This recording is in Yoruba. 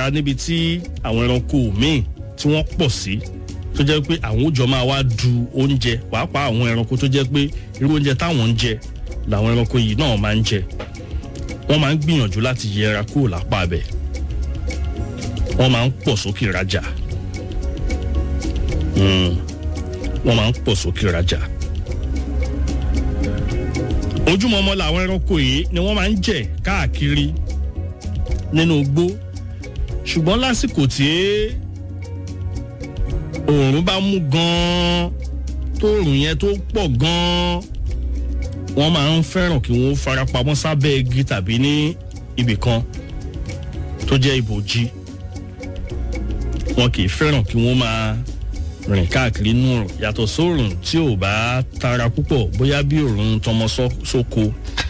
ká níbi tí àwọn ẹranko míì tí wọ́n pọ̀ sí tó jẹ́ pé àwọn òjò máa wá du oúnjẹ pàápàá àwọn ẹranko tó jẹ́ pé irú oúnjẹ táwọn ń jẹ làwọn ẹranko yìí náà máa ń jẹ wọ́n máa ń gbìyànjú láti yẹra kúrò lápá abẹ wọ́n máa ń pọ̀ sókè rajà wọ́n máa ń pọ̀ sókè rajà ojúmọmọ làwọn ẹranko yìí ni wọ́n máa ń jẹ káàkiri nínú igbó ṣùgbọ́n lásìkò tí oòrùn bá mú gan-an tó oòrùn yẹn tó pọ̀ gan-an wọ́n máa ń fẹ́ràn kí wọ́n farapamọ́ sábẹ́ igi tàbí ní ibì kan tó jẹ́ ibòji wọn kì í fẹ́ràn kí wọ́n máa rìn káàkiri nù rùn yàtọ̀ sóòrùn tí ò bá tara púpọ̀ bóyá bí òòrùn tọmọ sóko